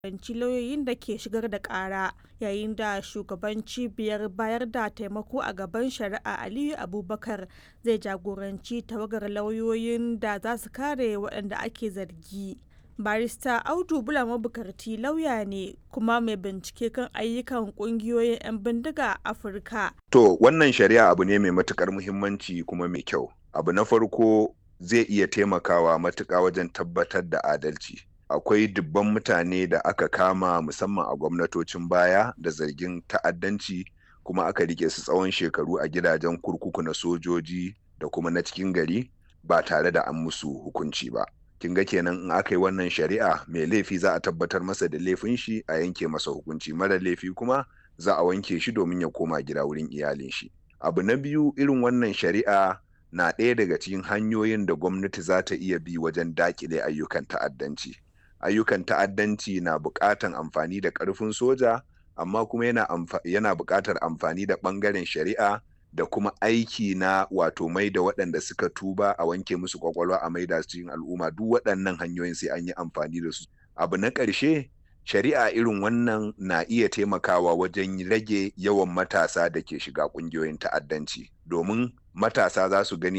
jagoranci lauyoyin da ke shigar da ƙara yayin da shugaban cibiyar bayar da taimako a gaban shari'a aliyu abubakar zai jagoranci tawagar lauyoyin da za su kare waɗanda ake zargi barista audu bula mabukarti lauya ne kuma mai bincike kan ayyukan kungiyoyin 'yan bindiga a afirka to wannan shari'a abu ne mai matukar muhimmanci kuma mai kyau abu na farko zai iya taimakawa matuƙa wajen tabbatar da adalci akwai dubban mutane da aka kama musamman a gwamnatocin baya da zargin ta'addanci kuma aka rike su tsawon shekaru a gidajen kurkuku na sojoji da kuma na cikin gari ba tare da an musu hukunci ba kin ga kenan in aka yi wannan shari'a mai laifi za a tabbatar masa da laifin shi a yanke masa hukunci mara laifi kuma za a wanke shi domin ya koma gida wurin iyalin shi abu na biyu irin wannan shari'a na ɗaya daga cikin hanyoyin da gwamnati za ta iya bi wajen daƙile ayyukan ta'addanci ayyukan ta'addanci na buƙatan amfani da ƙarfin soja amma kuma yana, yana buƙatar amfani da ɓangaren shari'a da kuma aiki na wato mai da waɗanda suka tuba a wanke musu kwakwalwa a maida su cikin al'umma duk waɗannan hanyoyin sai an yi amfani da su abu na ƙarshe shari'a irin wannan na iya taimakawa wajen rage yawan matasa da ke shiga ƙungiyoyin ta'addanci domin matasa za su gani